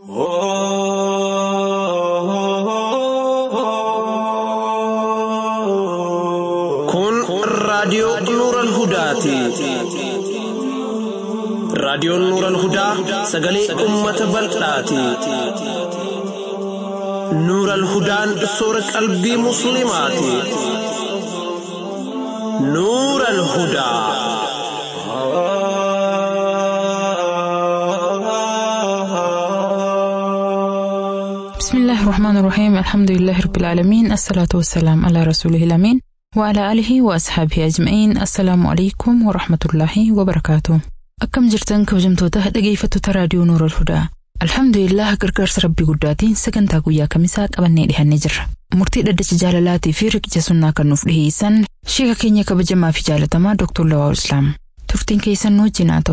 Kun raadiyoo Nuural Hudaati. Raadiyoon Nuural Hudaa sagalee uummata bal'aati. Nuural Hudaan soora qalbii Musliimaati. Nuural Hudaa. بسم الله الرحمن الرحيم الحمد لله رب العالمين الصلاة والسلام على رسوله الأمين وعلى آله وأصحابه أجمعين السلام عليكم ورحمة الله وبركاته أكم جرتن كوجمتوتا dhaggeeffattoota raadiyoo Nuura Alhudaa Alhamdulillah gargaarsa rabbii guddaatiin sagantaa guyyaa kamisaa qabannee dhihannee jirra. Murtii dhaddacha jaalalaatii fi riqicha sunnaa kan nuuf dhiheessan sheeka keenya kabajamaa fi jaalatamaa Dr. Lawaa Islaam. Turtiin keessan nu wajjin haa ta'u.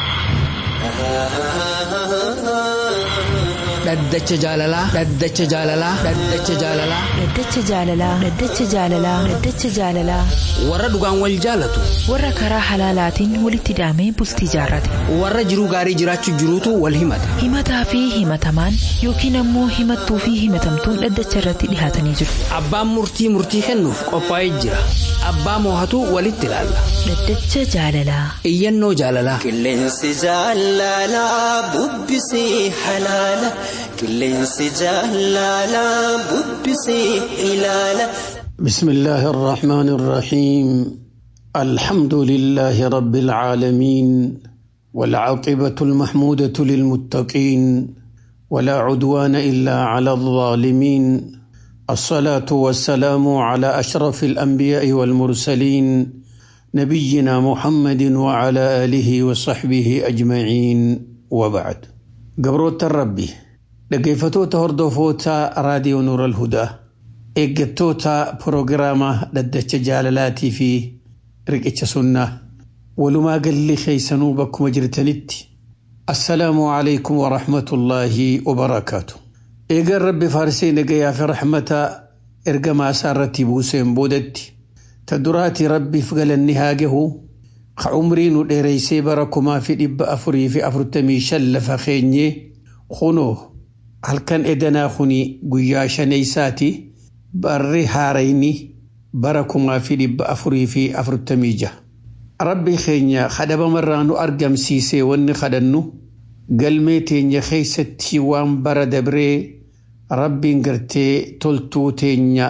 Dhaddacha jaalalaa. Dhaddacha jaalalaa. Dhaddacha jaalalaa. Dhaddacha jaalalaa. Dhaddacha jaalalaa. Dhaddacha jaalalaa. Warra dhugaan wal jaalatu. Warra karaa halaalaatiin walitti hidhamee bultii jaarrate. Warra jiruu gaarii jiraachuu jiruutu wal himata. Himataa fi himatamaan yookiin ammoo himattuu fi himatamtuun dhaddacha irratti dhihaatanii jiru. Abbaan murtii murtii kennuuf qophaa'ee jira. Abbaa moohatu walitti ilaalla. Dhaddacha jaalalaa. Iyyannoo jaalalaa. Qilleensi jaalalaa bubbisee halaala. Qilleensi jaalalaa bubbisee ilaala. بسم الله الرحمن الرحيم الحمد لله رب العالمين والعاقبة المحمودة للمتقين ولا عدوان إلا على الظالمين الصلاة والسلام على أشرف الأنبياء والمرسلين نبينا محمد وعلى آله وصحبه أجمعين وبعد قبروت الربي لقيفتوتا هردوفوتا راديو نور الهدى eeggattoota proogiraama dhaddacha jaalalaatii fi riqicha sunnaa walumaa galli keeysanuu bakkuma jirtanitti assalaamu alaykum warahmatullaahi wabarakaatu eegaan rabbi faarsee nagayaa fi raxmata ergamaa isaa irratti buuseen boodatti ta duraati rabbiif galanni haa gahu ka umrii nu dheereysee bara kumaa fi dhibba afurii fi afurtamii shan lafa keenyee kunoo halkan edanaa kuni guyyaa shaneeysaati barri haarayni bara kumaa fi dhibba afurii fi afurtamii jaha. Rabbi keenya kadhabamarraa nu argamsiisee wanni kadhannu galmee teenya keessatti waan bara dabree rabbiin gartee toltuu teenya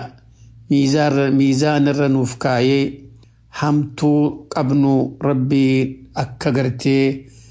miizaanirra nuuf kaayee hamtuu qabnu rabbiin akka gartee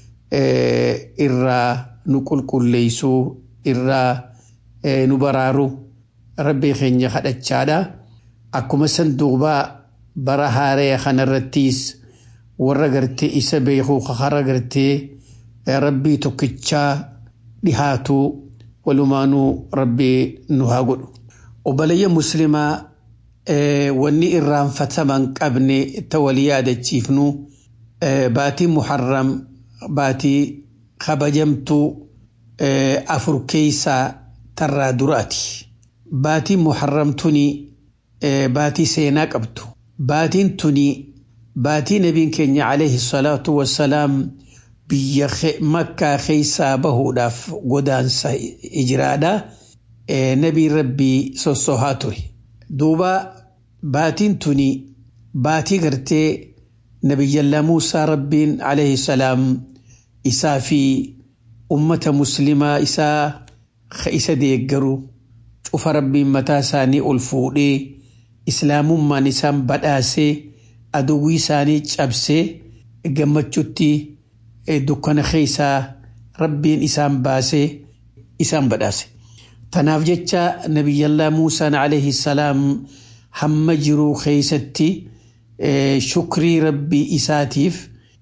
irraa nu qulqulleeysuu irraa nu baraaru. rabbii keenya kadhachaadha akkuma san duubaa bara haaree kanarrattis warra gartee isa beekuu kakara gartee rabbii tokkichaa dhihaatu walumaanuu rabbii nu haa godhu obboleeyya muslimaa wanni irraanfataman qabne ta walii yaadachiifnu baatii muharram baatii kabajamtuu afur keeysaa tarraa duraati. baatiin muharram tuni baatii seenaa qabdu baatiin tuni baatii nabiin keenya alayhi salaatu wassalaam biyya makkaa keeysaa bahuudhaaf godaansa hijiraadha nabiin rabbii sossohaa ture duuba baatiin tuni baatii gartee nabiyyallaa muusaa rabbiin alayhi salaam isaa fi ummata muslimaa isaa isa deeggaru cufa rabbiin mataa isaanii ol fuudhee islaamummaan isaan badhaasee aduwwii isaanii cabsee gammachuutti dukkana keessaa rabbiin isaan baasee isaan badhaase. Tanaaf jecha nabiyyallaa Muusaan alayhi salaam hamma jiruu keessatti shukrii rabbii isaatiif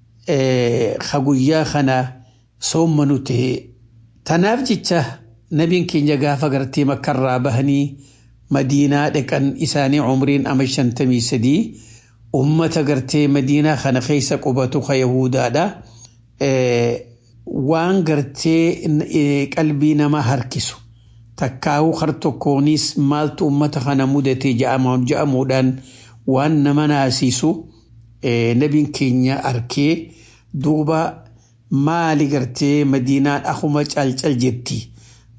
guyyaa kana soommanu ta'e. Tanaaf jecha nabiin keenya gaafa gartee makkarraa bahanii madiinaa dhaqan isaanii umriin ama shantamii sadii ummata gartee madiinaa kana keessa qubatu ka yahudaadha. Waan gartee qalbii namaa harkisu takkaa'uu har tokkoonis maaltu ummata kana mudate ja'amuudhaan waan nama naasisu nabiin keenya arkee duuba maali gartee madiinaan akkuma calcal jetti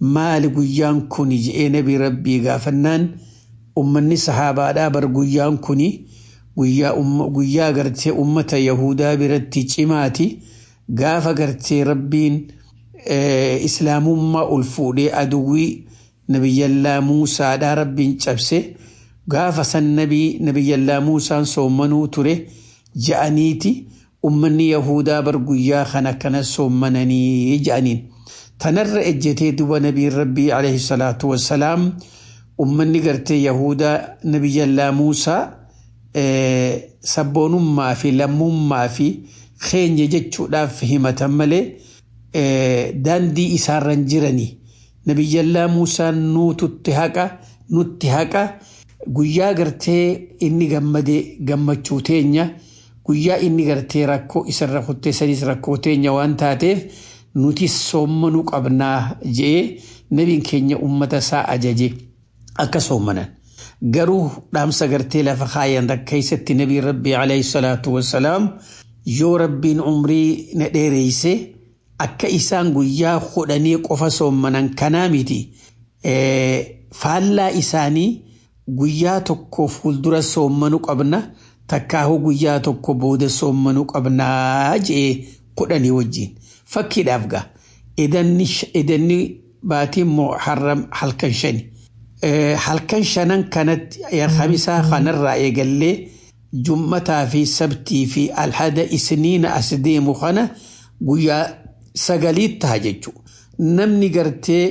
maali guyyaan kuni je'ee nabi rabbii gaafannaan ummanni sahaabaadhaa bar guyyaan kuni guyyaa gartee ummata yahudaa biratti cimaati gaafa gartee rabbiin islaamummaa ol fuudhee aduwwii nabiyyallaa muusaadhaa rabbiin cabse gaafa san nabii nabiyyallaa muusaan soommanuu ture ja'aniiti ummanni yahudaa bar guyyaa kana kana soommananii ja'aniin tanarra ejjetee duba nabiin rabbii alayhi salaatu wassalaam ummanni gartee yahudaa nabiyyallaa muusaa sabboonummaa fi lammummaa fi keenya jechuudhaaf himatan malee daandii isaarran jiranii nabiyyallaa muusaan nuututti haqa nutti haqa guyyaa gartee inni gammade gammachuu teenya guyyaa inni gartee rakkoo isarra kuttee sadiis rakkoo teenya waan taateef nuti soommanuu qabnaa je'ee nabiin keenya ummata isaa ajaje akka soommanan. Garuu dhaamsa gartee lafa kaayan keessatti nabiin rabbii alayhi salaatu wassalaam yoo rabbiin umrii na dheereyse akka isaan guyyaa kudhanii qofa soommanan kanaa miti faallaa isaanii guyyaa tokko fuuldura soommanuu qabna takkaahu guyyaa tokko booda soommanuu qabnaa je'ee kudhanii wajjin fakkiidhaaf gaa idanni baatiin moo halkan shani halkan shanan kanatti khamisaa kanarraa eegallee jummataa fi sabtii fi alhada isniina as deemu kana guyyaa sagaliit taha jechuudha. Namni gartee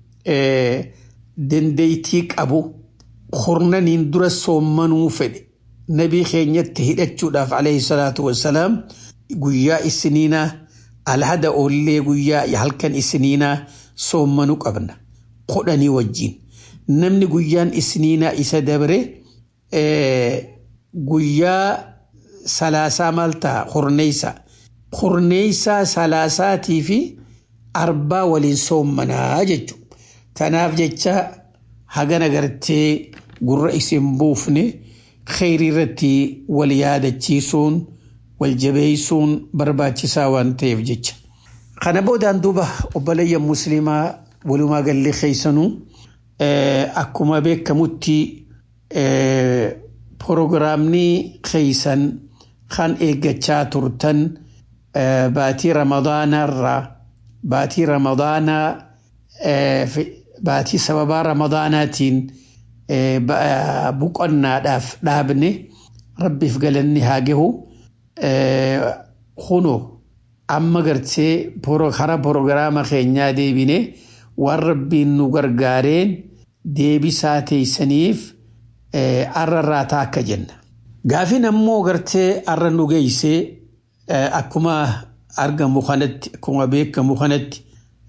dandeettii qabu kurnaniin dura soommanuu fedhe nabii keenyatti hidhachuudhaaf alayhi salaatu wassalaam guyyaa isniinaa alhada oollee guyyaa halkan isniinaa soommanuu qabna kudhanii wajjin. Namni guyyaan isniinaa isa dabre guyyaa salaasaa maal ta'a kurneeysa. Kurneeysaa salaasaatii fi arbaa waliin soommanaa jechuudha. Tanaaf jecha hagana gartee gurra isin buufne kheyrii irratti wal yaadachiisuun wal jabeessuun barbaachisaa waan ta'eef jecha. Kana boodaan duuba obboleeyyan musliimaa walumaa gallee keeysanuu akkuma beekamutti proogiraamni keeysan kan eeggachaa turtan baatii ramadaanarraa baatii ramadaanaa baatii sababaa ramadaanaatiin boqonnaadhaaf dhaabne rabbiif galanni haa gahu kuno amma gartee kara proogiraama keenyaa deebine waan rabbiin nu gargaareen deebisaa teeysaniif arra irraa akka jenna. Gaafin ammoo gartee arra nu geeysee akkuma argamu kanatti akkuma beekamu kanatti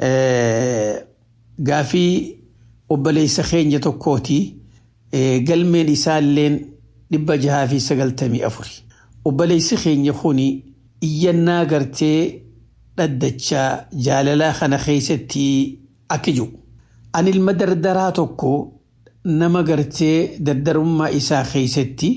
gaafii obboleessa keenya tokkooti galmeen isaalleen dhibba jahaa fi sagaltamii afuri. Obboleessi keenya kuni iyyannaa gartee dhaddachaa jaalalaa kana keessatti akka jiru. Ani ilma dardaraa tokko nama gartee dardarummaa isaa keessatti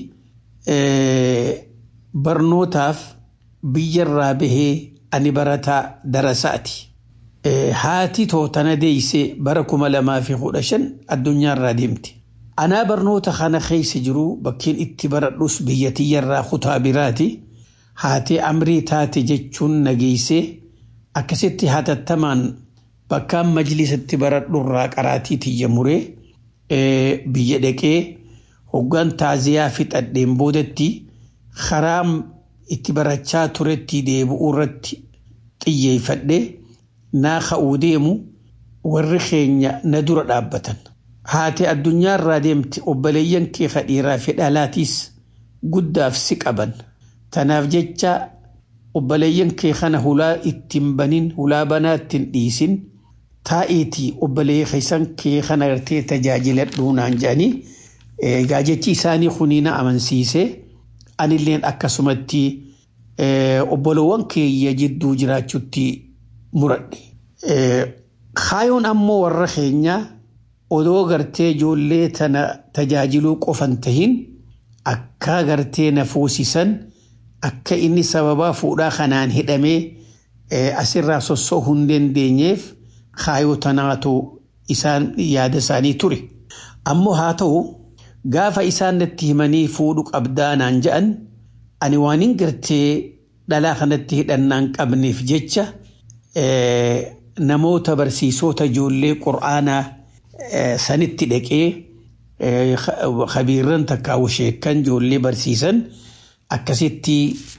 barnootaaf biyyarraa bahee ani barataa darasaati. Haati tootana deeysee bara kuma lamaa fi kudha shan addunyaarraa deemte. Anaa barnoota kana keessa jiru bakkeen itti baradhus biyya tiyyarraa kutaa biraati. Haatee amrii taate jechuun nageessee akkasitti hatattamaan bakkaan majlisatti baradhurraa qaraatii tiyya muree biyya dhaqee hoggaan taaziyaa fixadheen boodatti karaa itti barachaa turetti deebi'uu irratti xiyyeeffadhe naa ka'uu deemu warri keenya na dura dhaabbatan. Haatee addunyaarraa deemte obboleeyyan kee kadhiiraa fi dhalaatiis guddaaf si qaban. Tanaaf jecha obboleeyyan kee kana hulaa ittiin banin hulaa banaa ittiin dhiisin taa'iitii obboleeyya keessan kee kana gartee tajaajiladhuu naan jedhanii egaa jechi isaanii kuniina amansiisee anilleen akkasumatti obbolowwan keeyya jidduu jiraachutti muradhe. Kaayoon ammoo warra keenyaa odoo gartee ijoollee tana tajaajiluu qofan tahin akka gartee na fuusisan akka inni sababaa fuudhaa kanaan hidhamee asirraa sossoo hin dandeenyeef kaayoo tanaatu isaan yaada isaanii ture. Ammoo haa ta'u gaafa isaan natti himanii fuudhu qabdaa naan je'an ani waan hin gartee dhalaa kanatti hidhannaan qabneef jecha namoota barsiisota ijoollee qur'aanaa sanitti dhaqee khabiirran takkaa'u sheekkan ijoollee barsiisan akkasitti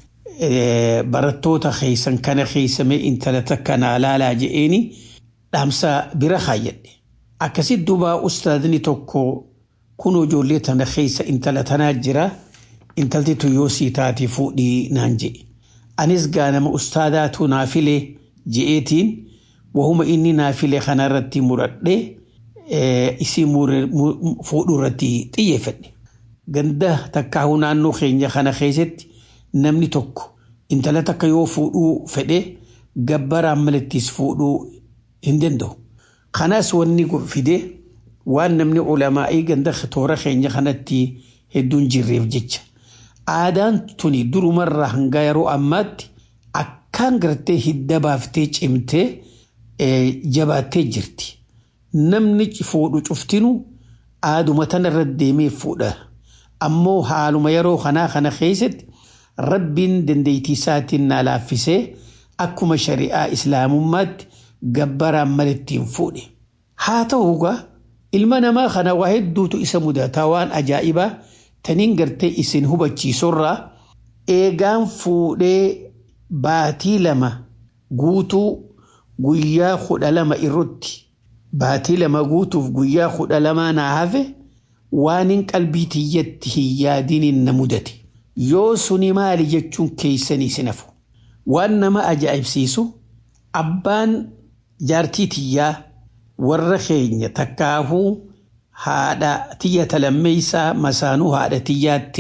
barattoota keessan kana keessamee intala takka naa laalaa je'eeni dhaamsa bira kaayyadhe. Akkasitti duuba ustaadni tokko kun ijoollee tana keessa intala tanaa jira intalti tuyyoo sii taate fuudhii naan je'e. Anis gaanama ustaadaatu naa filee je'eetiin wahuma inni naa filee kanarratti muradhee isii fuudhuu irratti xiyyeeffadhe. Ganda takkaa'uu naannoo keenya kana keessatti namni tokko intala takka yoo fuudhuu fedhe gabbaraan malattis fuudhuu hin danda'u. Kanaas wanni fide waan namni ulamaa'ii ganda toora keenya kanatti hedduun jirreef jecha. Aadaan tuni durumarraa hanga yeroo ammaatti akkaan gartee hidda baaftee cimtee jabaattee jirti. Namni fuudhu cuftinu aaduma tanarra deemee fuudha. Ammoo haaluma yeroo kanaa kana keessatti rabbiin dandeettii isaatiin na laaffisee akkuma shari'aa islaamummaatti gabbaraan malittiin fuudhe. Haa ta'u egaa ilma namaa kana waa hedduutu isa mudataa waan ajaa'ibaa taniin gartee isin hubachiisurraa eegaan fuudhee baatii lama guutuu guyyaa kudha lama irratti baatii lama guutuuf guyyaa kudha lamaa naa hafe waan hin qalbii tiyyatti hin yaadiniin na mudate. Yoo suni maali jechuun keessanii sinafu. Waan nama ajaa'ibsiisu abbaan jaartii tiyyaa warra keenya takkaahuu haadha tiyya talammeeysaa masaanuu haadha tiyyaatti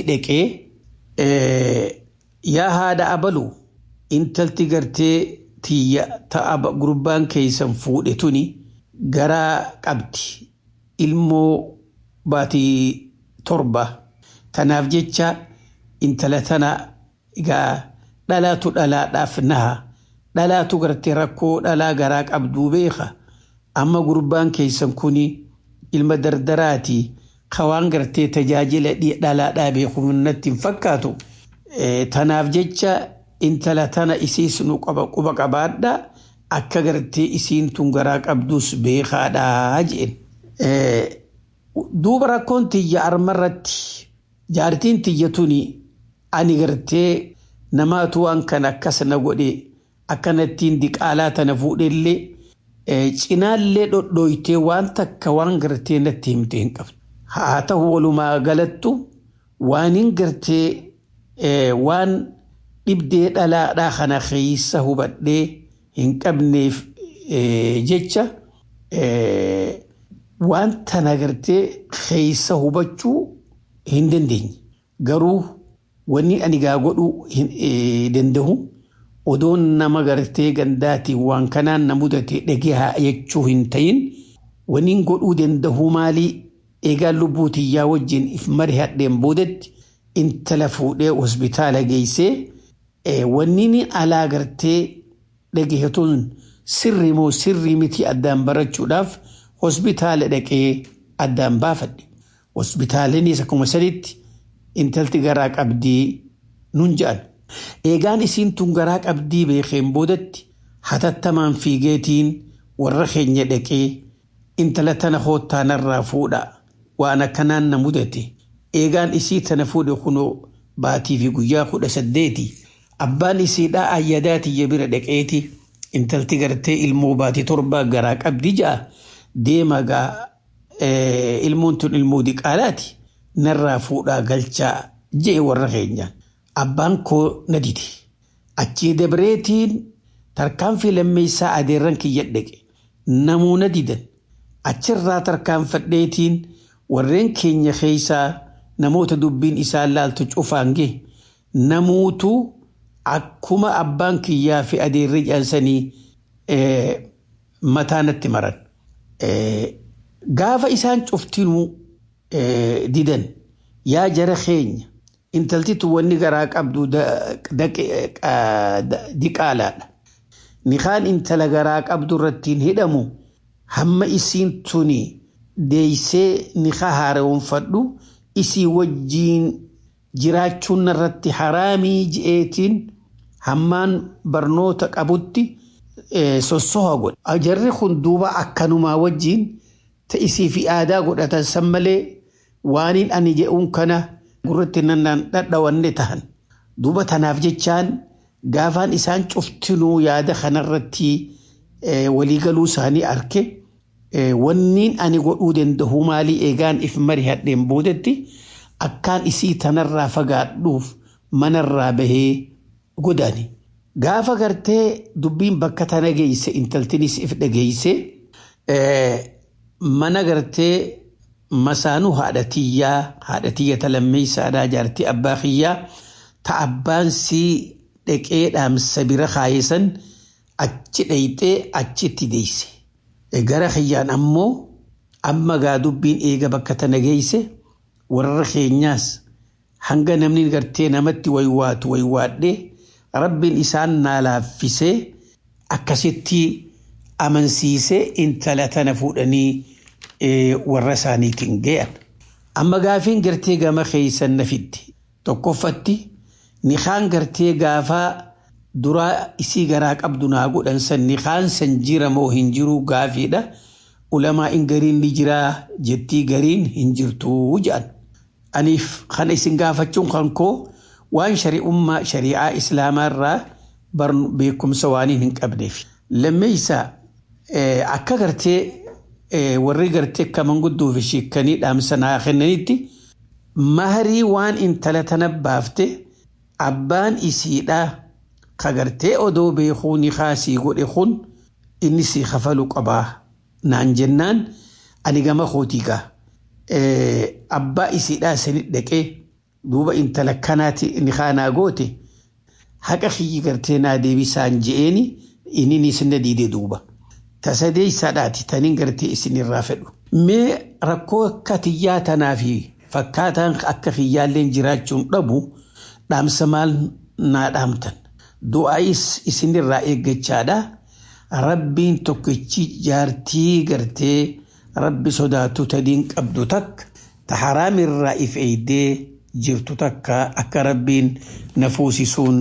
dhaqee yaa haadha abaluu intalti gartee tiyya ta'a gurbaan keessan fuudhe tuni garaa qabdi ilmoo baatii torba tanaaf jecha intala tana egaa dhalaatu dhalaadhaaf naha dhalaatu gartee rakkoo dhalaa garaa qabduu beeka amma gurbaan keessan kuni ilma dardaraati kawaan gartee tajaajila dhalaadhaa beeku natti hin fakkaatu tanaaf jecha intala tana isiis nu quba qabaadha akka gartee isiin tun garaa qabdus beekaadhaa jeen. Duuba rakkoon tiyya armarratti jaartiin tiyya tuni ani gartee namaatu waan kana akkas na godhe akkanattiin diqaalaa tana fuudhellee cinaallee dhodhooytee waan takka waan gartee natti himte hin qabdu. Haa ta'u walumaa galattu waan hin gartee waan dhibdee dhalaadhaa kana keessa hubadhee hin qabneef jecha waan tana gartee keessa hubachuu hin dandeenye. Garuu wanni ani gaa godhuu danda'u odoon nama gartee gandaatiin waan kanaan na mudate dhagehaa jechuu hin ta'in wanni godhuu danda'u maalii eegaan lubbuu tiyyaa wajjin if mari hadheen boodatti intala fuudhee hospitaala geessee wanni alaa gartee dhagehatuun sirri moo sirrii miti addaan barachuudhaaf hospitaala dhaqee addaan baafadhe. Hospitaalinis akkuma saditti intalti garaa qabdii nun jedhan. Eegaan isiin tun garaa qabdii beekeen boodatti hatattamaan fiigeetiin warra keenya dhaqee intala tana hoottaanarraa fuudha waan akkanaan na mudate. Eegaan isii tana fuudhe kunoo baatii fi guyyaa kudha saddeeti. Abbaan isiidhaa ayyadaa tiyya bira dhaqeeti intalti gartee ilmoo baatii torbaa garaa qabdi ja'a deema gaa ilmoon tun ilmoo diqaalaati narraa fuudhaa galchaa je'e warra keenya. Abbaan koo na dide. Achii dabreetiin tarkaanfii lammeessaa adeerran kiyya dhaqe. Namuu na didan. Achirraa tarkaanfadheetiin warreen keenya keessaa namoota dubbiin isaan laaltu cufaan gahe namuutu akkuma abbaan kiyyaa fi adeerri jaansanii mataa natti maran. Gaafa isaan cuftinuu didan yaa jara keenya intaltitu wanni garaa qabdu diqaalaadha. Nikaan intala garaa qabdu irrattiin hidhamu hamma isiin tuni deeysee nikaa haaromfadhu isii wajjiin jiraachuun irratti haraamii ji'eetiin hammaan barnoota qabutti sossoha godhe. Jarri kun duuba akkanumaa wajjiin ta'isii fi aadaa godhatan san malee waaniin ani jedhuun kana gurratti nannaan dhadhawanne tahan. Duuba tanaaf jechaan gaafaan isaan cuftinuu yaada kanarratti waliigaluu isaanii arke wanniin ani godhuu danda'u maalii eegaan if mari hadheen boodetti akkaan isii tanarraa fagaadhuuf manarraa bahee godaani. Gaafa gartee dubbiin bakka tana geeyse intaltinis if dhageeyse mana gartee masaanuu haadhatiyyaa haadhatiyya talammeeysaadhaa jaartii abbaa kiyyaa ta abbaan sii dhaqee dhaamsa bira kaayesan achi dhayxee achitti deeyse. Gara kiyyaan ammoo amma gaa dubbiin eega bakka tana geeyse warra keenyaas hanga namni gartee namatti waywaatu waywaadhee rabbiin isaan naa laaffisee akkasitti amansiisee intala tana fuudhanii warra isaaniitiin ga'an. Amma gaafiin gartee gama keeysan na fidde tokkoffatti nikaan gartee gaafaa duraa isii garaa qabdu naa godhan san nikaan san jira moo hin jiru gaafiidha. Ulamaa in gariin ni jiraa jettii gariin hin jirtuu jedhan. Aniif kana isin gaafachuun kan koo waan shari'ummaa shari'aa islaamaa irraa beekumsa waaniin hin qabneef. Lammeeysaa akka gartee warri gartee akka manguddoo fi sheekanii dhaamsa naa kennanitti maharii waan intala tana baafte abbaan isiidhaa ka gartee odoo beekuu ni kaasii godhe kun inni sii kafalu qabaa naan jennaan ani gama kootiigaa abbaa isiidhaa sanit dhaqee duuba intala kanaati ni kaanaa goote haqa kiyyi gartee naa deebisaan je'eeni inni ni sinna diidee duuba. tasadeeysaadhaati taniin gartee isinirraa fedhu. Mee rakkoo akka tiyyaa tanaa fi fakkaataan akka kiyyaalleen jiraachuun dhabu dhaamsa maal naa dhaamtan. Du'aayis isinirraa eeggachaadha. Rabbiin tokkichi jaartii gartee rabbi sodaatu tadiin qabdu takka ta haraamirraa if eeydee jirtu takka akka rabbiin na fuusisuun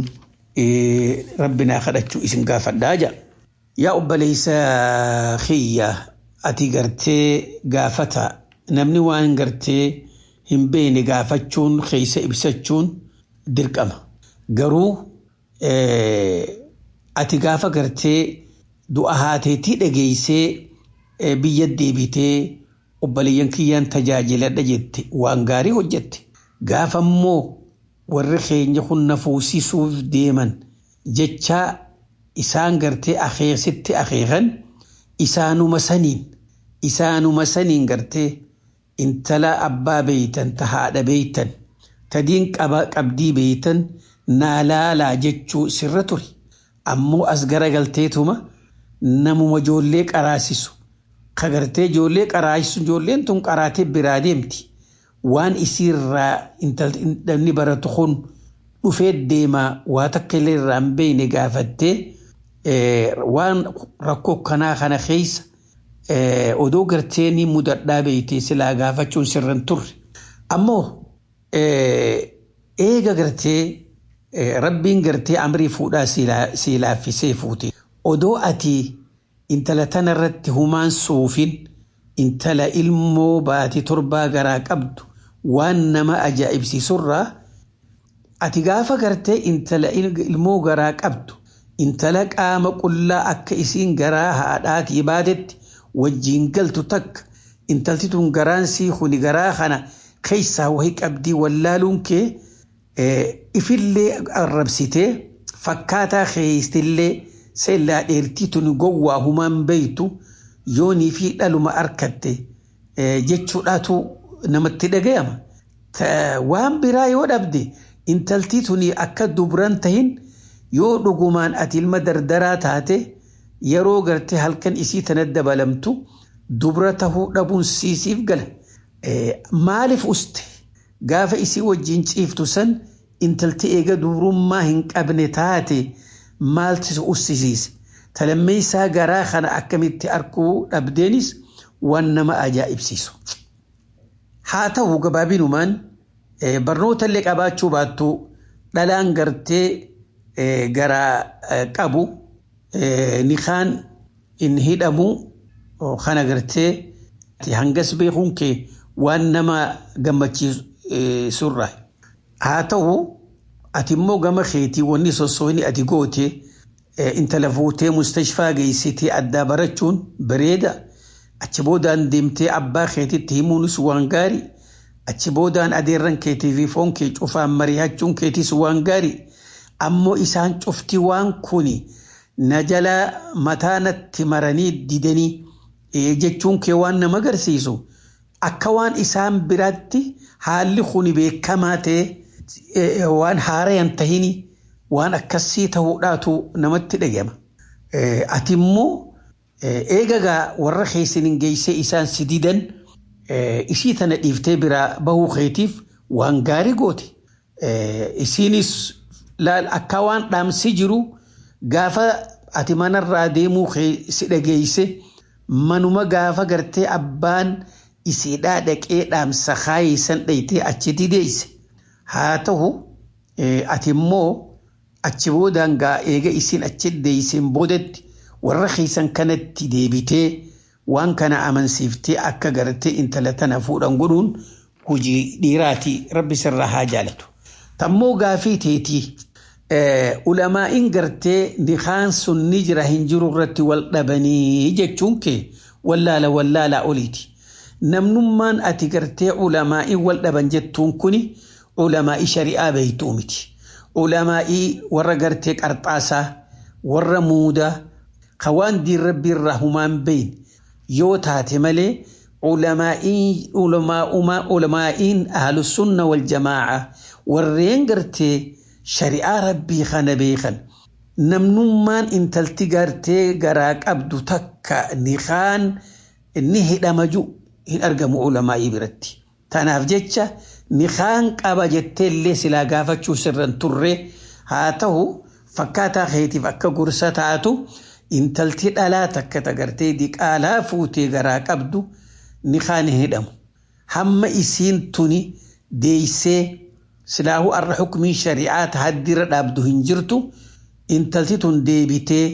rabbi naa kadhachuu isin gaafadhaa jedha. Yaa obboleessa kiyya ati gartee gaafata namni waan gartee hin beekne gaafachuun keessa ibsachuun dirqama. Garuu ati gaafa gartee du'a haateetii dhageessee biyya deebitee obboleeyyan kiyyaan tajaajiladha jette waan gaarii hojjette. Gaafa immoo warri keenya kun na fuusisuuf deeman jechaa isaan gartee akeeksitti akeekan isaanuma saniin isaanuma saniin gartee intala abbaa beeytan ta haadha beeytan tadiin qabdii beeytan naa laalaa jechuu sirra ture ammoo as garagalteetuma namuma ijoollee qaraasisu ka gartee ijoollee qaraasisu ijoolleen tun qaraatee biraa deemti waan isiirraa intalli baratu kun dhufee deemaa waa takka illee irraa hin beeyne gaafattee waan rakkoo kanaa kana keessa odoo gartee ni mudadhaa beeyte silaa gaafachuun sirran turre. Ammoo eega gartee rabbiin gartee amrii fuudhaa sii laaffisee fuute. Odoo ati intala tanarratti humaan suufin intala ilmoo baatii torbaa garaa qabdu waan nama ajaa'ibsiisurraa ati gaafa gartee intala ilmoo garaa qabdu intala qaama qullaa akka isiin garaa haadhaatii baatetti wajjiin galtu takka intalti tun garaan sii kuni garaa kana keessaa wahii qabdii wallaaluun kee ifillee arrabsitee fakkaataa keeystillee seellaa dheertii tun gowwaa humaan beeytu yoonii fi dhaluma arkatte jechuudhaatu namatti dhagayama. Waan biraa yoo dhabde intaltii tuni akka dubran tahin yoo dhugumaan ati ilma dardaraa taate yeroo gartee halkan isii tana dabalamtu dubra tahuu dhabuun siisiif gala. Maaliif uste gaafa isii wajjin ciiftu san intalti eega dubrummaa hin qabne taate maaltu ussisiise talammeessaa garaa kana akkamitti arkuu dhabdeenis waan nama ajaa'ibsiisu. Haa ta'u gabaabinumaan barnoota illee qabaachuu baattu dhalaan gartee garaa qabu nikaan hin hidhamu kana gartee hangas beekuun kee waan nama gammachiisurra. Haa ta'u ati immoo gama keetii wanni sossooni ati goote intala fuutee mustashfaa geessitee addaa barachuun bareeda. Achi boodaan deemtee abbaa keetitti himuunis waan gaarii. Achi boodaan adeerran keetii fi foon kee cufaan mari'achuun keetis waan gaarii. Ammoo isaan cufti waan kuni na jala mataa natti maranii didanii jechuun kee waan nama agarsiisu. Akka waan isaan biratti haalli kuni beekamaa ta'e waan haaraan tahini waan akkasii ta'uudhaatu namatti dhagama. Ati immoo eegagaa warra keessaniin geessee isaan si didan isii tana dhiiftee biraa bahuu keetiif waan gaarii goote. Isiinis laal akka waan dhaamsi jiru gaafa ati manarraa deemuu si dhageesse manuma gaafa gartee abbaan isiidhaa dhaqee dhaamsa kaayisan dhaytee achitti deesse. Haa ta'u ati immoo achi boodaan gaa eega isin achi deesseen boodatti warra keessan kanatti deebitee waan kana amansiiftee akka gartee intala tana fuudhan godhuun hojii dhiiraati rabbi sirraa haa jaalatu. Tammoo gaafii teetii ulamaa'iin gartee nikaan sun ni jira hin jiru irratti wal dhabanii jechuun kee wallaala wallaalaa oliiti. Namnummaan ati gartee ulamaa'ii wal dhaban jettuun kuni ulamaa'ii shari'aa beektuu miti. Ulamaa'ii warra gartee qarxaasaa warra muudaa kan diin rabbii irraa humaan beeyin yoo taate malee ulamaa'iin ahlusunna wal jamaa'a warreen gartee shari'aa rabbii kana beekan namnummaan intalti gartee garaa qabdu takka nikaan ni hidhamaju hin argamu ulamaa'ii biratti. Tanaaf jecha nikaan qaba jetteellee silaa gaafachuu sirran turre haa ta'u fakkaataa keetiif akka gorsa taatu intalti dhalaa takka tagartee diqaalaa fuutee garaa qabdu nikaan hin hidhamu. Hamma isiin tuni deeysee silaahu arra xukumiin shari'aa haddira dhaabdu hin jirtu intalti tun deebitee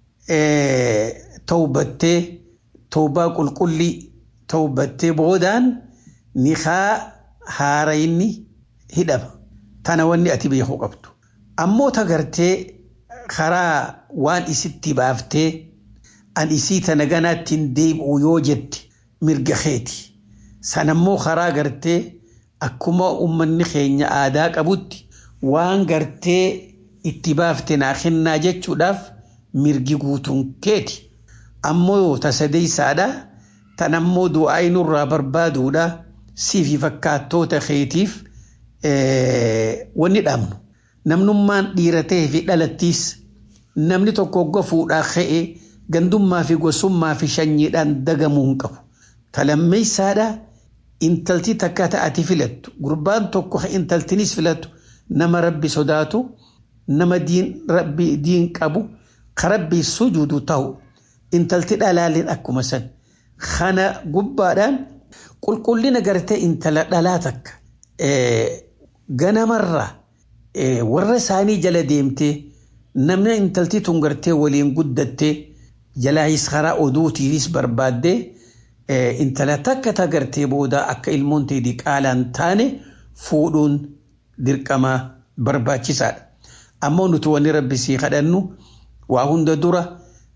tawbattee tawbaa qulqullii tawbattee boodaan nikaa haarayni hidhama. Tana wanni ati beekuu qabdu. Ammoo tagartee karaa waan isitti baaftee an isii tana ganaatti hin deebi'u yoo jette mirga keeti. Sanammoo karaa gartee akkuma uummanni keenya aadaa qabutti waan gartee itti baafte naa kennaa jechuudhaaf mirgi guutuun keeti. Ammoo tasadeessaadha. Tan ammoo du'aa nurraa barbaaduudha. Siifi fakkaattoota keetiif wanni dhaabnu. Namnummaan dhiira ta'ee fi dhalattiis namni tokko hogga fuudhaa ka'e gandummaa fi gosummaa fi shanyiidhaan dagamuu hin qabu. Talammeessaadha intalti takka ta'ati filattu gurbaan tokko intaltinis filattu nama rabbi sodaatu nama rabbi diin qabu ka rabbi sujuudu ta'u intalti dhalaalleen akkuma san kana gubbaadhaan qulqullina gartee intala dhalaa takka ganamarraa warra isaanii jala deemtee namni intalti tun gartee waliin guddattee jalaayis karaa oduutiinis barbaaddee intala takka tagartee booda akka ilmoon ta'e diqaalaan taane fuudhuun dirqama barbaachisaadha. Ammoo nuti wanni rabbi sii kadhannu waa hunda dura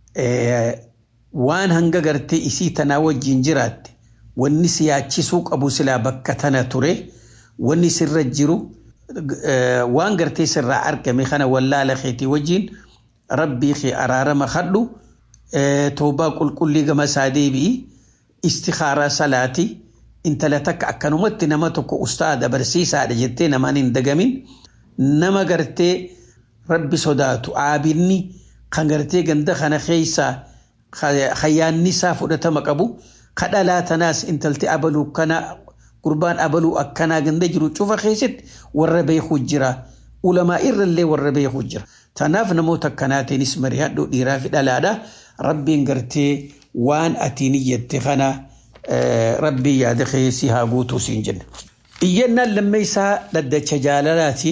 waan hanga gartee isii tanaa wajjin jiraatte wanni si yaachisuu qabu silaa bakka tana ture wanni sirra jiru waan gartee sirraa argame kana wallaala keetii wajjin rabbii kee araarama kadhu toobaa qulqullii gama isaa deebi'i istikaaraa salaati intala takka akkanumatti nama tokko ustaada barsiisaadha jettee namaan hin dagamin nama gartee rabbi sodaatu aabinni kan gartee ganda kana keessaa hayyaanni isaa fudhatama qabu kadhalaa tanaas intalti abaluu kana gurbaan abaluu akkanaa ganda jiru cufa keessatti warra beekuu jira ulamaa irrallee warra beekuu jira Tanaaf namoota akkanaatiinis mari'adhu dhiiraa fi dhalaadha. Rabbiin gartee waan atiin iyyette kana rabbiin yaada keessi haa guutuu siin jenna. Iyyannaan lammeessaa dhaddacha jaalalaati.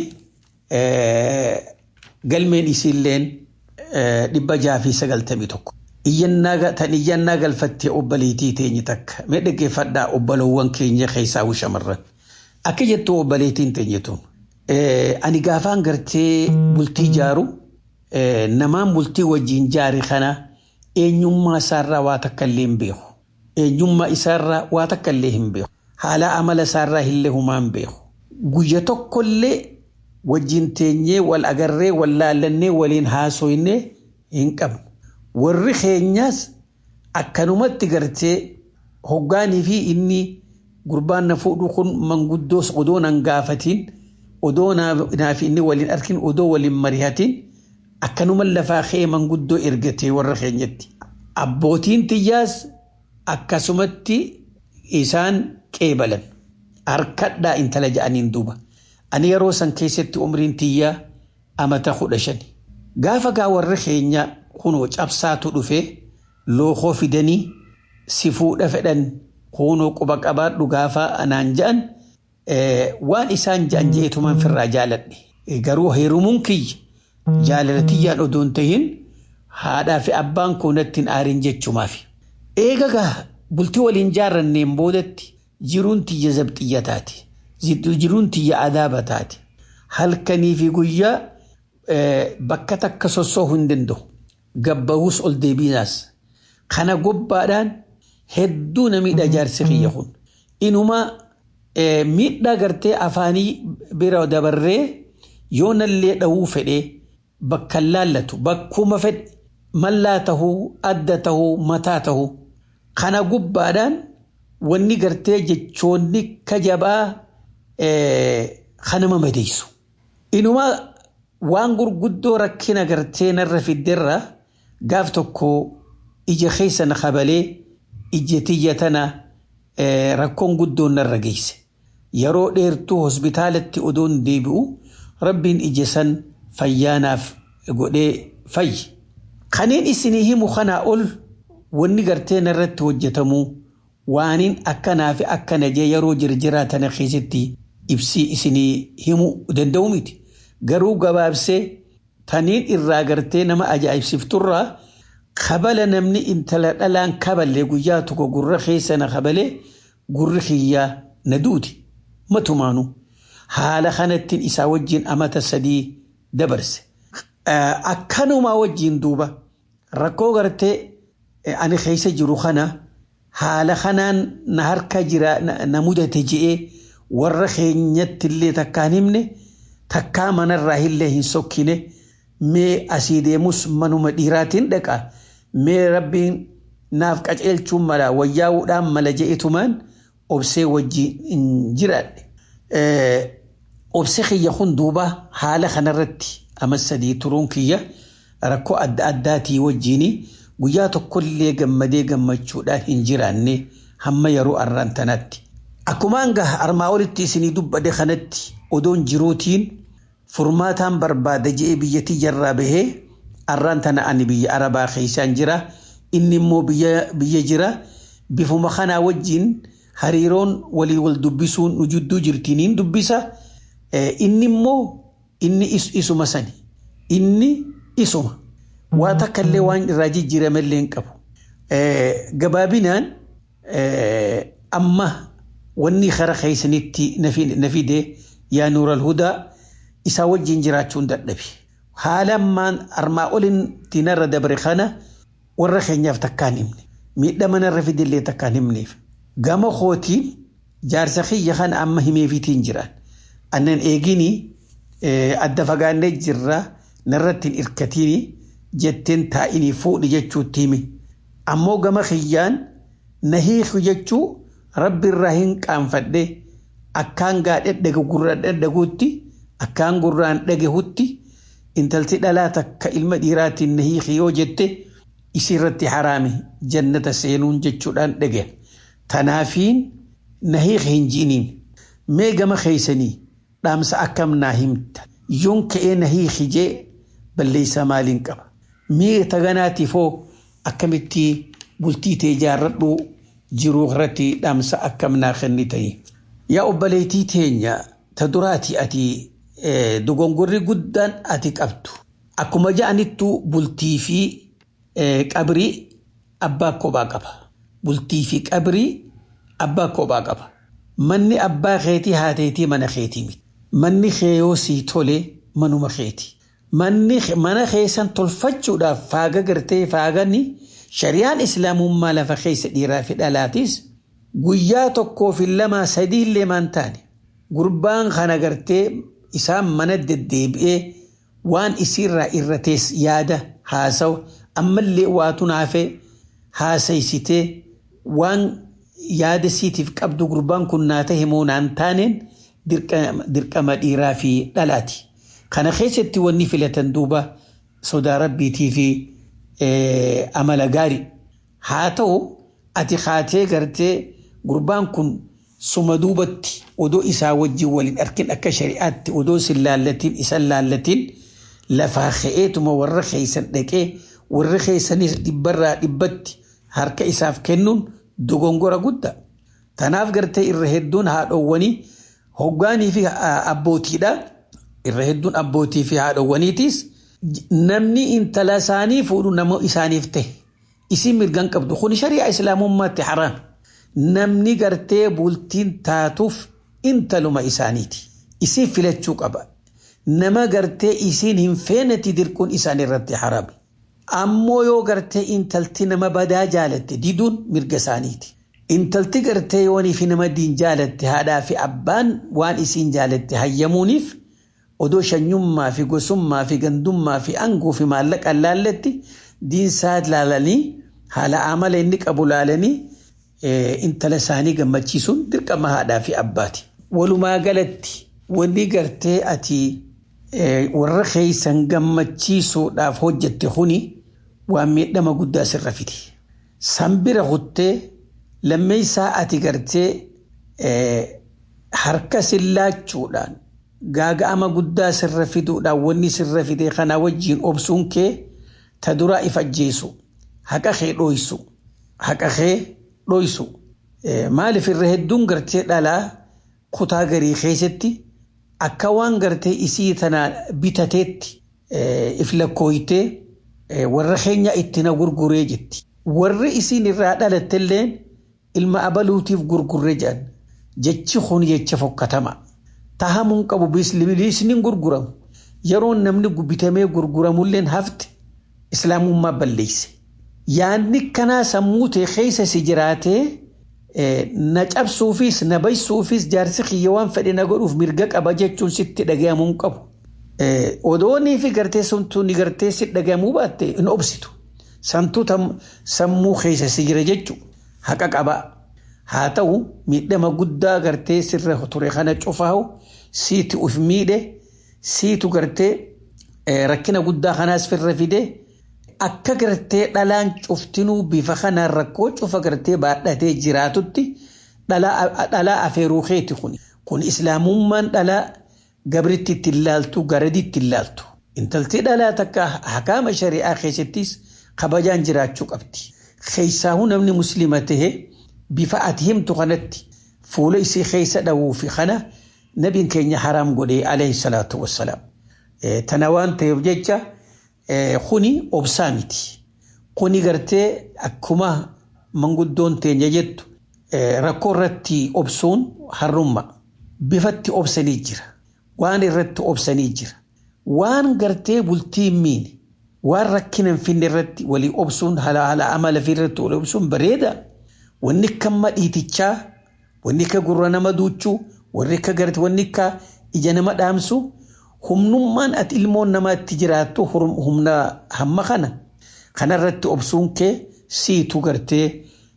Galmeen isiilleen dhibba jaha fi sagaltamii tokko. Tan iyyannaa galfattee obboleettii teenye takka. Mee dhaggeeffadhaa obbolowwan keenya keessaa shamarran. Akka jettu obboleettiin teenyetuun. Ani gaafaan gartee bultii jaaru namaan bultii wajjin jaari kana eenyummaa isaarraa waa takka illee hin beeku. Eenyummaa isaarraa waa takka illee hin beeku. Haala amala isaarraa illee humaa hin beeku. Guyya tokkollee wajjin teenyee wal agarree wal laallannee waliin haasoynee hin qabnu. Warri keenyaas akkanumatti gartee hoggaanii fi inni gurbaan na fuudhu kun manguddoos odoo nan gaafatiin odoo naaf inni waliin arkin odoo waliin mari'atiin akkanuma lafaa kee manguddoo ergatee warra keenyatti. Abbootiin tiyyaas akkasumatti isaan qeebalan harkadhaa intala ja'aniin duuba. Ani yeroo san keessatti umriin tiyyaa amata kudha shani. Gaafa gaa warri keenya kunoo cabsaatu dhufe lookoo fidanii si fuudha fedhan kunoo quba qabaadhu gaafa anaan ja'an waan isaan ja'an jeetumaan firraa jaaladhe. Garuu heerumuun kiyya jaalatiyyaan odoon tahin haadhaa fi abbaan koonattiin aarin jechumaaf. Eega gaa bultii waliin jaarranneen boodatti jiruun tiyya zabxiyya taate. Jiruun tiyya adaaba taate. Halkanii fi guyyaa bakka takka sossoo'uu hin danda'u. Gabbahus ol deebiinaas. Kana gobbaadhaan hedduu na miidha jaarsi kiyya kun. Inuma miidhaa gartee afaanii bira dabarree yoo nallee dhahuu fedhee bakka laallatu bakkuma fedhe mallaa tahuu adda tahuu mataa tahuu kana gubbaadhaan wanni gartee jechoonni kajabaa kanama madeessu. Inuma waan gurguddoo rakkina gartee narra fiddeerra gaaf tokko ija keessa na qabalee ija tiyya tana rakkoon guddoon narra geesse. Yeroo dheertuu hospitaalatti odoon deebi'u rabbiin ija san fayyaanaaf godhee fayyi. Kaneen isinii himu kanaa ol wanni gartee narratti hojjetamu waaniin akkanaa fi akkana jee yeroo jirjiraa tana keessatti ibsii isinii himuu danda'u miti. Garuu gabaabsee taniin irraa gartee nama ajaa'ibsifturraa kabala namni intala dhalaan kaballe guyyaa tokko gurra keessa na kabalee gurri kiyyaa na duuti. Matumaanu haala kanattiin isaa wajjin amata sadii dabarse. Akkanumaa wajjin duuba rakkoo gartee ani keessa jiru kana haala kanaan na harka jira na mudate je'ee warra keenyatti illee takkaan himne takkaa manarraa illee hin sokkine mee asii deemus manuma dhiiraatiin dhaqa mee rabbiin naaf qaceelchuun mala wayyaa'uudhaan mala je'etumaan obsee wajjin hin jiraadhe. Obse kiyya kun duuba haala kanarratti amma sadii turuun kiyya rakkoo adda addaatii wajjin guyyaa tokkollee gammadee gammachuudhaan hin jiraanne hamma yeroo arraan tanaatti. Akkumaan gaha armaa olitti isinii dubbade kanatti odoon jiruutiin furmaataan barbaada je'ee biyyattii jarraa bahee arraan tana ani biyya arabaa keessaan jira inni immoo biyya jira bifuma kanaa wajjin hariiroon walii wal dubbisuun nu jidduu jirtiniin dubbisa inni immoo inni isuma sani inni isuma waa takka illee waan irraa jijjiiramallee hin qabu. Gabaabinaan amma wanni kara keessanitti na fide yaa nuural hudaa isaa wajjin jiraachuun dadhabe. Haala ammaan armaa oliin tinarra dabre kana warra keenyaaf takkaan himne. Miidhama narra fidillee takkaan himneef. Gama kootiin jaarsa kiyya kana amma himeefitiin jiraan. Annan eegini adda fagaannee jirra narratti hin irkatini jetteen taa'inii fuudhi jechuutti himi. Ammoo gama kiyyaan na hiiku jechuu rabbi irraa hin qaanfadhe akkaan gaadhe dhaga gurra dhadhaguutti akkaan gurraan dhagahutti intalti dhalaa takka ilma dhiiraatiin na hiiki yoo jette isirratti haraame jannata seenuun jechuudhaan dhaga'a. Tanaafiin na hiiki hin ji'iniin mee gama keeysanii dhaamsa akkam naa himta yoon ka'ee na hiiki jee balleessaa maaliin qaba mi'a taganaatiif hoo akkamitti bultii tee jaarradhu jiruu irratti dhaamsa akkam naa kennitanii. Yaa obboleettii teenya ta duraati ati dogongorri guddaan ati qabdu. Akkuma ja'anittu bultii fi qabrii abbaa kophaa qaba. Bultii fi qabrii abbaa kophaa qaba. Manni abbaa keetii haateetii mana keetii miti. Manni keeyoo sii tole manuma keeti. Manni mana keessan tolfachuudhaaf faaga gartee faagani shari'aan islaamummaa lafa keessa dhiiraa fi dhalaatis guyyaa tokkoo fi lama sadii illee maan taane gurbaan kana gartee isaan mana deddeebi'ee waan isiirraa irratees yaada haasawu ammallee waatu naafee haasaysitee waan yaada siitiif qabdu gurbaan kun naa ta'e moo naan taaneen dirqama dhiiraa fi dhalaati. Kana keessatti wanni filatan duuba sodaa rabbiitii fi amala gaarii. Haa ta'u ati kaatee gartee gurbaan kun suma duubatti odoo isaa wajjin waliin arkin akka shari'aatti odoo sin laallatiin isan laallatiin lafaa ka'eetuma warra keeysan dhaqee warri keeysanis dhibbarraa dhibbatti harka isaaf kennuun dogongora guddaa. Tanaaf gartee irra hedduun haadhoowwanii hoggaanii fi abbootiidha. Irra hedduun abbootii fi haadhoowwaniitis namni intala isaanii fuudhu nama isaaniif ta'e. Isin mirgan qabdu kun shari'aa islaamummaatti haraam. Namni gartee bultiin taatuuf intaluma isaaniiti. Isin filachuu qaba. Nama gartee isin hin feenetti dirquun isaan irratti haraam. Ammoo yoo gartee intalti nama badaa jaalatte diduun mirga isaaniiti. Intalti gartee yoonii fi nama diin jaalatte haadhaa fi abbaan waan isin jaalatte hayyamuuniif odoo shanyummaa fi gosummaa fi gandummaa fi aangoo fi maallaqaan laalletti diinsaa laalanii haala amala inni qabu laalanii intala isaanii gammachiisuun dirqama haadhaa fi abbaati. Walumaa galatti wanni gartee ati warra keeysan gammachiisuudhaaf hojjette kuni waan miidhama guddaa sirra fide. Sanbira kuttee lammeessaa ati gartee harka sillaachuudhaan gaaga'ama guddaa sirra fiduudhaan wanni sirra fide kana wajjiin obsuun kee ta duraa if ajjeesu haqa kee dhoysu haqa kee dhoysu maaliif irra hedduun gartee dhalaa kutaa garii keessatti akka waan gartee isii tana bitateetti if lakkooytee warra keenya itti na gurguree jetti warri isiin irraa dhalattelleen ilma abaluutiif gurgurree jedhan jechi kun jecha fokkatama. tahamuun qabu bilisni gurguramu yeroo namni bitamee gurguramulleen hafte islaamummaa balleesse. Yaanni kanaa sammuu ta'e keessa si jiraatee na cabsuufis na baysuufis jaarsi kiyya waan fedhe na godhuuf mirga qaba jechuun sitti dhagahamuu qabu. Odoonii fi gartee suntuu ni gartee si dhagahamuu baatte hin obsitu. Santuu sammuu keessa si jira jechuun haqa qaba. Haa ta'u miidhama guddaa gartee sirra ture kana cufaahu siitu uf miidhe siitu gartee rakkina guddaa kanaas firra fide akka gartee dhalaan cuftinuu bifa kanaan rakkoo cufa gartee baadhatee jiraatutti dhalaa afeeruu keeti kun. Kun islaamummaan dhalaa gabritti itti ilaaltu garadi itti ilaaltu. Intalti dhalaa takka hakaama shari'aa keessattis kabajaan jiraachuu qabdi. Keessaahuu namni musliima tahee bifa ati himtu kanatti fuula isii keessa dhawuu fi kana nabiin keenya haraam godhee alayhi salaatu wassalaam. Tana waan ta'eef jecha kuni obsaa miti. Kuni gartee akkuma manguddoon teenya jettu rakkoo irratti obsuun harrumma. Bifatti obsanii jira. Waan irratti obsanii jira. Waan gartee bultii miine waan rakkina hin finne irratti walii obsuun haala amala fi irratti walii obsuun bareeda. Wanni akka madhiitichaa, wanni akka gurra nama duuchuu, warri akka gartee wanni akka ija nama dhaamsu humnummaan ati ilmoon namaatti jiraattu humna hamma kana kanarratti obsuun kee siitu gartee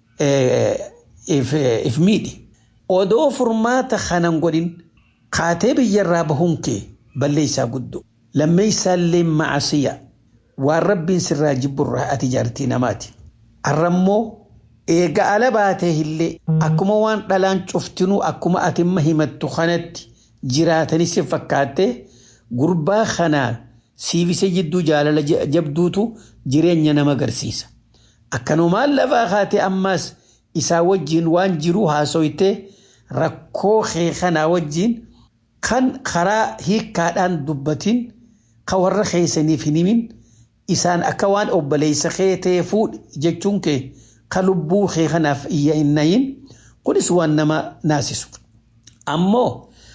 if miidhe. Odoo furmaata kanan godhin kaatee biyyarraa bahuun kee balleessaa guddoo. Lammeessaallee macasiya waan rabbiin sirraa jibburraa ati jaartii namaati. Arrammoo eega ala baatee illee akkuma waan dhalaan cuftinuu akkuma atimma himattu kanatti jiraatanis fakkaattee gurbaa kanaa siifise jidduu jaalala jabduutu jireenya nama agarsiisa. Akkanumaan lafaa kaate ammaas isaa wajjin waan jiru haasoytee rakkoo kee kanaa wajjin kan karaa hiikkaadhaan dubbatin kan warra keessaniif hin himin isaan akka waan obboleessa kee ta'e fuudhi jechuun kee kan lubbuu kee kanaaf iyya hin nayin kunis waan nama naasisu. Ammoo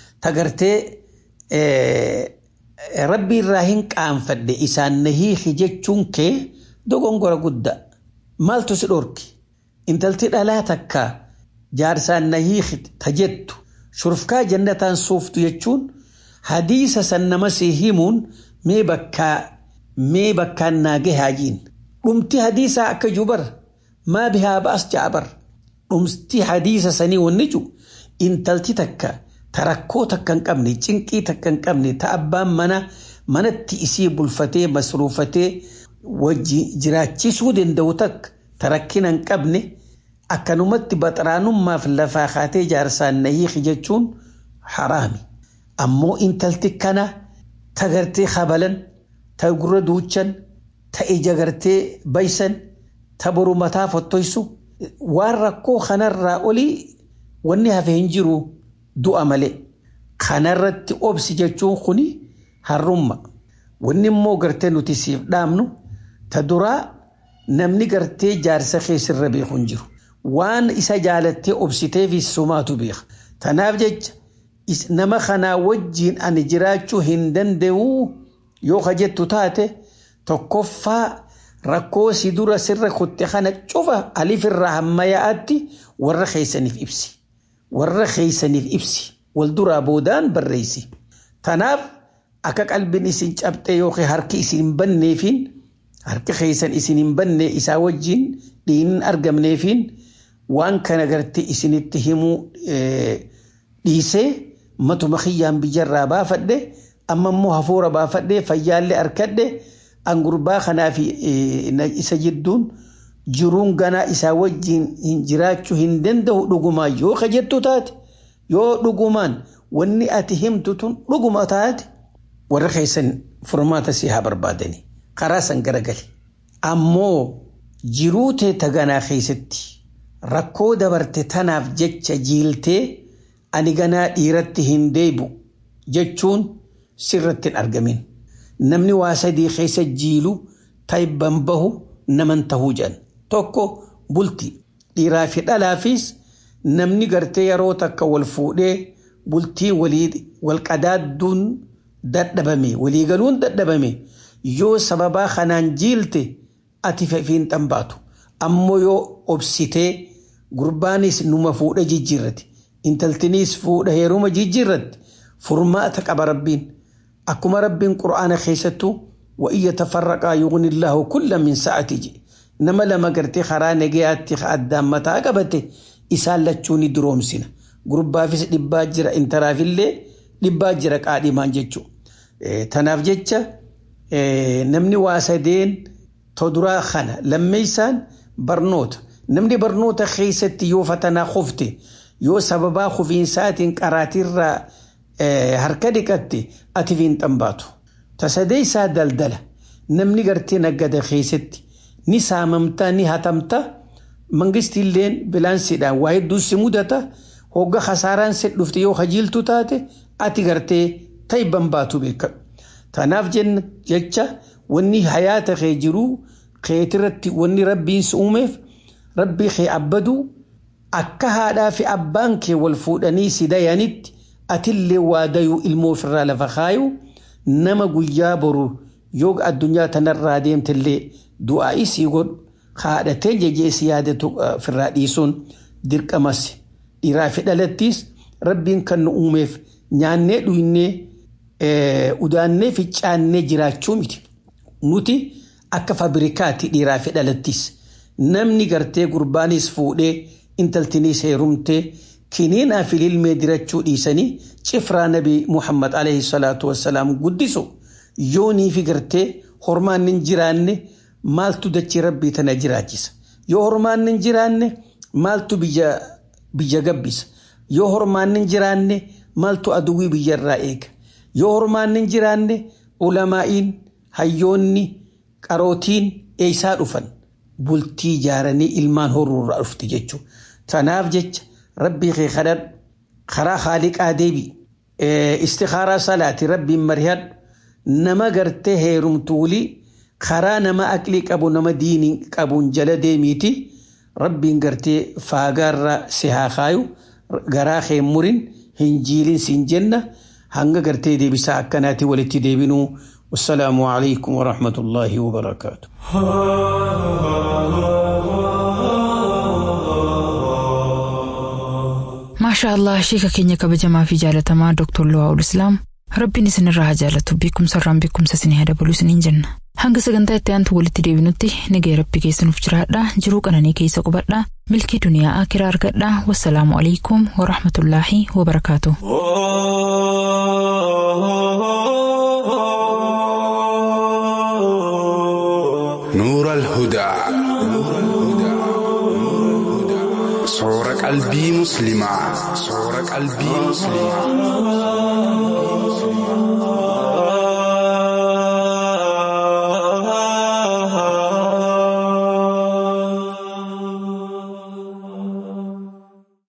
tagartee rabbi irraa hin qaanfadhe isaan na hiiki jechuun kee dogongora guddaa maaltu si dhorki intalti dhalaa takka jaarsaan na hiiki ta jettu shurufkaa jannataan suuftu jechuun hadiisa san nama si himuun mee bakkaa mee bakkaan naa gahaajiin dhumti hadiisaa akka jubar maa bihaa ba'as ja'abar dhumti hadiisa sanii wanni ju intalti takka ta rakkoo takka hin qabne cinqii takka hin qabne ta abbaan mana manatti isii bulfatee masruufatee wajji jiraachisuu danda'u takka ta rakkina hin qabne akkanumatti baxaraanummaaf lafaa kaatee jaarsaan na hiiki jechuun haraami. Ammoo intalti kana ta gartee habalan ta gurra duuchan ta ija gartee baysan ta boru mataa fottoysu waan rakkoo kanarraa olii wanni hafe hin jiru du'a malee. Kanarratti obsi jechuun kuni harrumma. Wanni immoo gartee nuti siif dhaamnu ta duraa namni gartee jaarsa keessirra beeku hin jiru. Waan isa jaalattee obsiteef sumaatu beeka. Tanaaf jecha nama kanaa wajjiin ani jiraachuu hin danda'u yoo ka jettu taate tokkoffaa rakkoo si dura sirra kutte kana cufa alifirraa hamma yaa'atti warra keessaniif ibsi. Warra keessaniif ibsi. Wal duraa boodaan barreessi. Tanaaf akka qalbiin isin cabxee yookiin harki isin hin banneefiin harki keessan isin hin banne isaa wajjiin dhiinin argamneefiin waan kana gartee isinitti himuu dhiisee matuma kiyyaan biyyarraa baafadhe amma immoo hafuura baafadhe fayyaallee harkadhe angurbaa kanaaf isa jidduun jiruun ganaa isaa wajjiin hin jiraachuu hin danda'u dhugumaan yoo ka jettu taate yoo dhugumaan wanni ati himtu tun dhuguma taate warra keessan furmaata si haa barbaadani karaa san garagali ammoo jiruu tee taganaa keessatti rakkoo dabarte tanaaf jecha jiiltee ani ganaa dhiiratti hin deebu jechuun sirratti hin argamin. Namni waa sadii keessa jiilu taayibban bahu naman tahuu jedhan. Tokko bulti dhiiraa fi dhalaafis namni gartee yeroo takka wal fuudhee bultii wal qadaadduun dadhabame waliigaluun dadhabame yoo sababaa kanaan jiilte ati fiin xambaatu. Ammoo yoo obsitee gurbaanis numa fuudha jijjiirrate. intaltinis fuudha heeruma jijjiirratti furmaata qaba rabbiin akkuma rabbiin qura'aana keessattu wa'iyya tafarraqaa yughni illaahu kulla min sa'ati jedhe nama lama gartee karaa nagayaatti addaan mataa qabate isaan lachuu ni duroomsina gurbaafis dhibbaa jira intalaafillee dhibbaa jira qaadhimaan jechuu tanaaf jecha namni waa sadeen toduraa kana lammeessaan barnoota namni barnoota keessatti yoo fatanaa kufte yoo sababaa kufiinsaatiin qaraatirraa harka dhiqatte ati fiin xambaatu. Tasadee isaa daldala namni gartee naggada keessatti ni saamamta ni hatamta mangistiilleen bilaansiidhaan waa hedduu si mudata hogga hasaaraan si dhufte yoo hajiiltu taate ati gartee taayibban baatu beekadhu. Tanaaf jecha wanni hayaata kee jiru keetirratti wanni rabbiin si uumeef rabbii kee abbaduu akka haadhaa fi abbaan kee wal fuudhanii si dayanitti atillee waa dayuu ilmoo ofirraa lafa kaayu nama guyyaa boru yoo addunyaa tanarraa deemtillee du'aa isii godhu haadhatee jejeesi yaadatu ofirraa dhiisuun dirqamas dhiiraa fi dhalattiis rabbiin kan nu uumeef nyaannee dhuyinnee udaannee fi caannee jiraachuu miti. Nuti akka fabrikaatti dhiiraa fi dhalattiis namni gartee gurbaanis fuudhee intaltinis heerumtee kiniinaa fi ilmee dirachuu dhiisanii cifraa nabi Muhammad alayhi salaatu wassalaam guddisu yoonii fi gartee hormaan hin jiraanne maaltu dachii rabbii tana jiraachisa. Yoo hormaan hin jiraanne maaltu biyya gabbisa. Yoo hormaan hin jiraanne maaltu aduwwii biyyarraa eega. Yoo hormaan hin jiraanne ulamaa'iin hayyoonni qarootiin eeysaa dhufan bultii ijaaranii ilmaan horuurraa dhufti jechuudha. Tanaaf jecha rabbii kee kadhadhu karaa haaliqaa deebi istikaaraa salaati rabbiin marihadhu nama gartee heerumtuulii karaa nama aqlii qabu nama diinii qabuun jala deemiiti rabbiin gartee faagaarra si haa kaayu garaa kee murin hin jiilin siin jenna hanga gartee deebisaa akkanaatti walitti deebinuu والسلام عليكم ورحمة الله وبركاته maashaa allah sheeka keenya kabajamaa fi jaalatamaa dooktor Luwaa'ul Islaam rabbiin isinirraa haa jaalatu beekumsa irraan beekumsa isinii haa dabalu isiniin jenna hanga sagantaa itti aantu walitti deebinutti nagaya rabbi keessanuuf jiraadha jiruu qananii keessa qubadha milkii duniyaa akiraa argadha wassalaamu alaikum warahmatullaahi wabarakaatu. نور الهدى صور قلبي مسلمة صور قلبي مسلمة